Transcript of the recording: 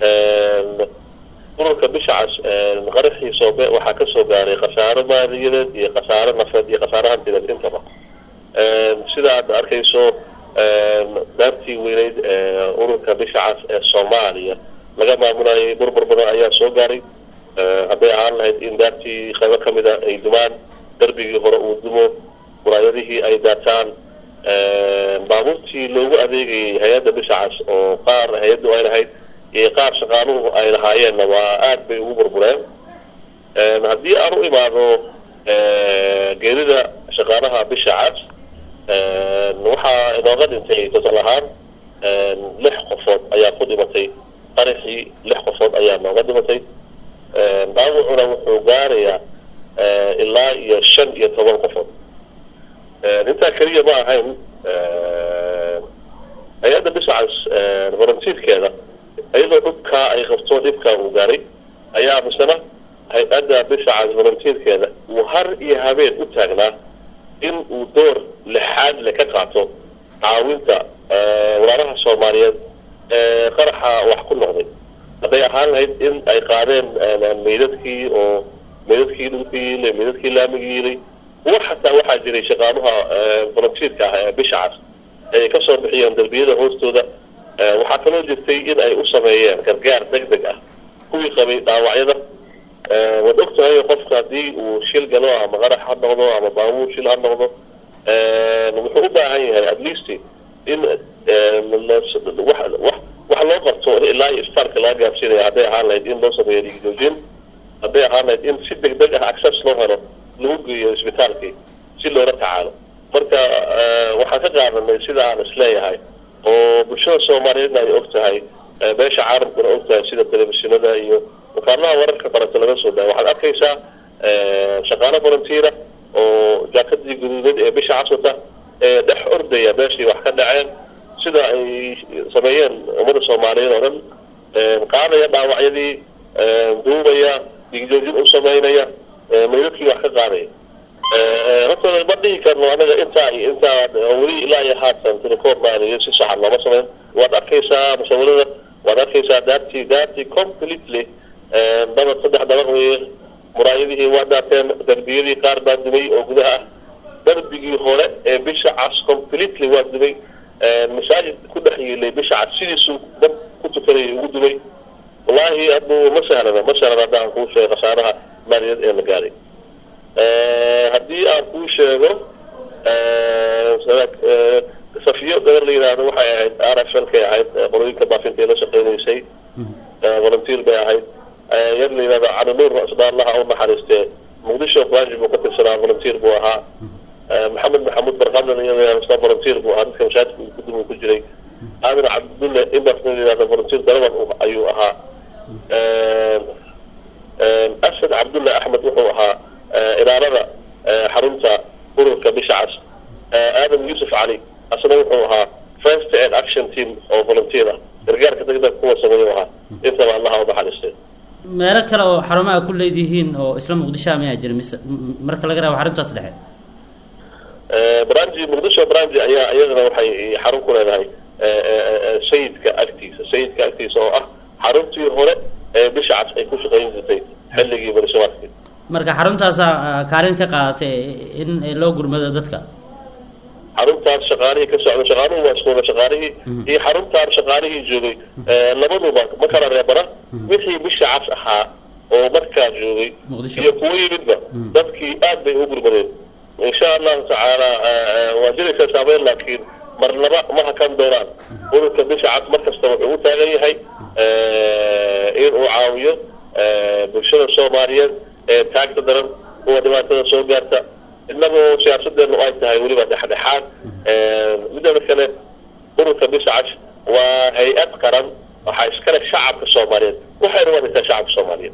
ururka bisha cas qaraxii soobe waxaa kasoo gaaray khasaaro maaliyadeed iyo khasaaro nafeed iyo khasaaro hantideed intaba sida aad arkayso daartii weyneyd ururka bisha cas ee soomaaliya laga maamulayay burbur badan ayaa soo gaaray hadday ahaan lahayd in daartii qaybo ka mida ay dumaan darbigii hore uu dumo muraayadihii ay daataan baabuurtii loogu adeegayay hay-adda bisha cas oo qaar hay-addu ay lahayd iyo qaar shaqaaluhu ay lahaayeenna waa aada bay ugu burbureen haddii aan u imaado geerida shaqaalaha bisha cas waxaa inooga dhintay total ahaan lix qofood ayaa ku dhimatay qaraxii lix qofood ayaa nooga dhimatay dhaawacuna wuxuu gaarayaa ilaa iyo shan iyo toban qofood intaa keliya ma ahayn hay-adda bisha cas volunteerkeeda iyadoo dhubkaa ay qabto dhibkaa uu gaaray ayaa misena hay-adda bisha cas volunteerkeeda uu har iyo habeen u taagnaa in uu door lixaad le ka qaato caawinta walaalaha soomaaliyeed ee qaraxa wax ku noqday hadday ahaan lahayd in ay qaadeen meydadkii oo meydadkii dhulka yiilay meydadkii laamiga yiilay kuwa xataa waxaa jiray shaqaaluha volunteerka ah ee bisha cas ay kasoo bixiyeen darbiyada hoostooda waxaa kaloo jirtay in ay u sameeyeen gargaar deg deg ah kuwii qabay dhaawacyada waad og tahay qofka haddii uu shil galo ama qarax ha noqdo ama baabuur shil ha noqdo wuxuu u baahan yahay at least in wax loo qabto ilaa iyo isbitaalka laga gaarsiinaya hadday ahaan lahayd in loo sameeyo dhiigjoojin hadday ahaan lahayd in si deg deg ah access loo helo lagu geeyo isbitaalkii si loola tacaalo marka waxaan ka qaadanay sida aan isleeyahay oo bulshada soomaaliyeedna ay og tahay beesha caalamkuna og tahay sida telefishinada iyo wakaalaha wararka baranta laga soo daaya waxaad arkaysaa shaqaalo volunteera oo jaakadii guduudeed ee bisha caswata ee dhex ordaya meeshii wax ka dhaceen sida ay sameeyeen ummada soomaaliyeed oo dhan qaadaya dhaawacyadii duubaya dhiigjoojin u sameynaya meydadkii wax ka qaadaya horta ma dhihi karno anaga intaa iyo intaa weli ilaa iyo haatan telecoornaaniyo si saxan looma sameyn waad arkaysaa musawirada waad arkaysaa daartii daartii completely dabad saddex dabaq weye muraayadihii waa daateen darbiyadii qaar baa dumay oo gudaha ah darbigii hore ee bisha cas completely waa dumay masaajid ku dhex yiilay bisha cas sidiisuu dab ku tukanayay ugu dumay wallaahi hadduu ma sahlana ma sahlan haddaan kuu sheego khasaaraha maaliyaed ee la gaaray haddii aan kuu sheego safiyo gabar la yidhaahdo waxay ahayd r f l kay ahayd qolooyinka baafinta la shaqeynaysay volunteer bay ahayd yar la yidhahdo calinuur asdaallaha u naxariistee muqdisho branch buu ka tirsanaa volunteer buu ahaa maxamed maxamuud barqadlan iyada volunteer buu ahaa dadka mashaajidka kudum ku jiray aamin cabdulle imbas la yidhahdo volunteer darawan ayuu ahaa asad cabdulle axmed wuxuu ahaa ilaalada xarunta ururka bisha cas aadam yuusuf cali asna wuxuu ahaa first aid action team oo volunteer ah gargaarka degdeg kuwa sameeyu ahaa intaba allaha u naxariistay meelo kale oo xarumaha ku leedihiin oo isla muqdishoa mayaa jira mise marka laga reebo xaruntaas dhexe branji muqdisho branji ayaa iyadana waxay xarun ku leedahay sayidka agtiisa sayidka agtiisa oo ah xaruntii hore ee bisha cas ay ku shaqayn jirtay xilligii barisamaadkii marka xaruntaasaa kaalin ka qaadatay in loo gurmado dadka xaruntaas shaqaalihii ka socda shaqaaluhu waa iskuula shaqaalihii iyo xaruntaan shaqaalihii joogay labaduba ma kala reebana wixii bisha cas ahaa oo markaa joogay iyo kuwo yimidba dadkii aad bay u gurmadeen insha allahu tacaala waa jiraysaa saameyn laakiin marnaba ma hakan doonaan ururka bisha cas mar kasta wuxuu u taagan yahay in uu caawiyo bulshada soomaaliyeed ee taagta daran kuwa dhibaatada soo gaarta inagoo siyaasadeenu ay tahay weliba dhexdhexaad midada kale ururka bisha cas waa hay-ad qaran waxaa iskale shacabka soomaaliyeed waxayna wadaysaa shacabka soomaaliyeed